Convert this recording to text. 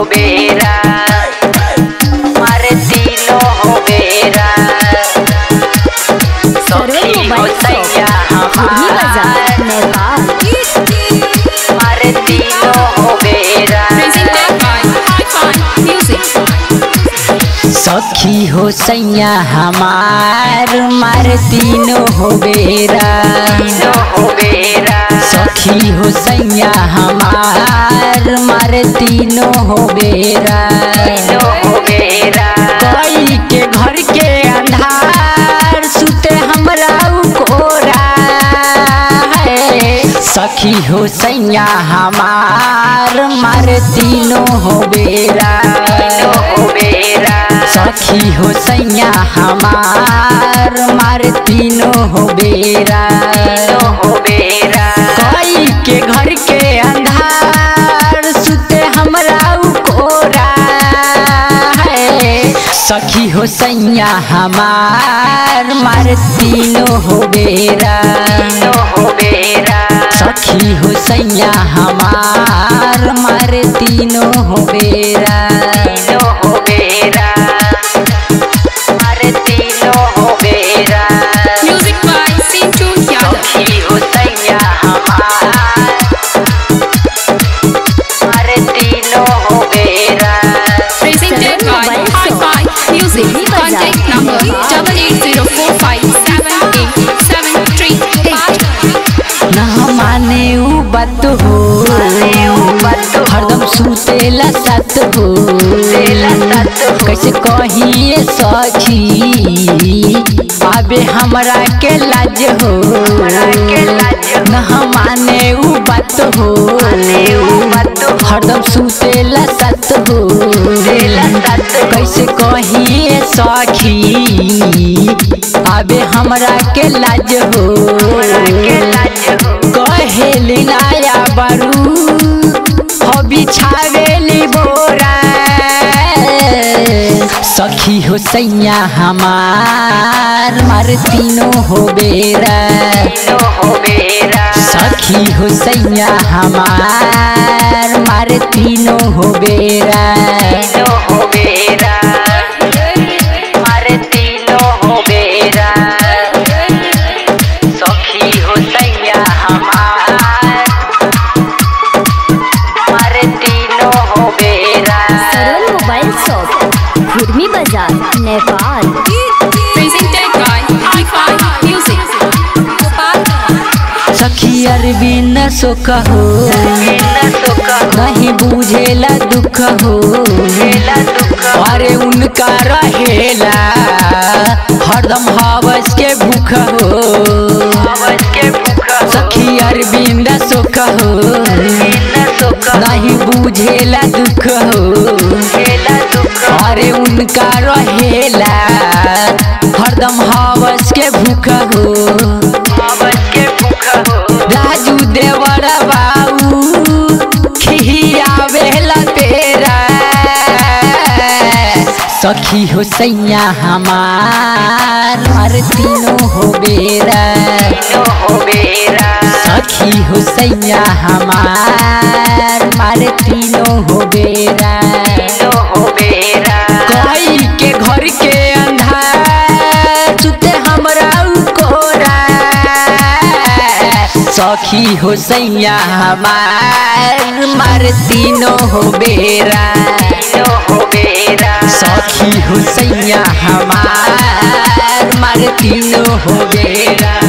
हो बेरा मारे तीनों हो बेरा सर्वे सखी हो मोबाइल सैया शॉप खुरमी बाजार हमार नेपाल मारे तीनों हो बेरा Presented by Hi-Fi Music. सखी हो सैया हमार मार तीनों हो बेरा हो बेरा सखी हो सैया हमार मार तीनों हो बेरा हो बेरा कोई के घर के अंधार सुते हमरा उ कोरा है सखी हो सैया हमार मार तीनों हो बेरा हो बेरा सखी हो सैया हमार मार तीनों हो बेरा हो बेरा कोई के घर के अंधार सुते हमरा उ कोरा है सखी हो सैया हमार मार तीनों हो बेरा हो बेरा सखी हो सैया हमार मार तीनों हो बेरा हो बेरा मार तीनों हो बेरा Music by Sintu Yadav. सखी हो सैया हमार मार तीनों हो बेरा Presented by Hi-Fi Music. Contact number double eight zero four five seven eight seven three eight. न माने उ बात हो हरदम सुतेला साथ हो कैसे कहिए सखी आबे हमरा के लाज हो न माने उ बात हो हरदम सुतेला साथ हो कैसे कहिए सखी आबे हमरा के लाज हो कहेली नाया बारू हो बिछावेली बोरा सखी हो सैया हमार मार तीनों हो बेरा हो बेरा सखी हो सैया हमार मार तीनों हो बेरा हो बेरा मार तीनों हो बेरा सखी हो सैया हमार मारे तीनों हो बेरा सर्वे मोबाइल शॉप खुरमी बाजार Nepal Presented by Hi-Fi Music. सखी अरविंद सुख हो नहीं बुझेला दुख हो अरे उनका रहेला हरदम हवस के भूख हो सखी अरविंद सुख हो नहीं बुझेला दुख हो अरे उनका रहेला हरदम हवस के भूख हो राजू देवर बाबू खियावेला तेरा सखी हो सैया हमार हर तीनों हो बेरा सखी हो सैया हमार मार तीनों हो बेरा कोई के घर के अंधार सुते हमरा उ कोरा सखी हो सैया हमार मार तीनों हो बेरा सखी हो सैया हमार मार तीनों हो बेरा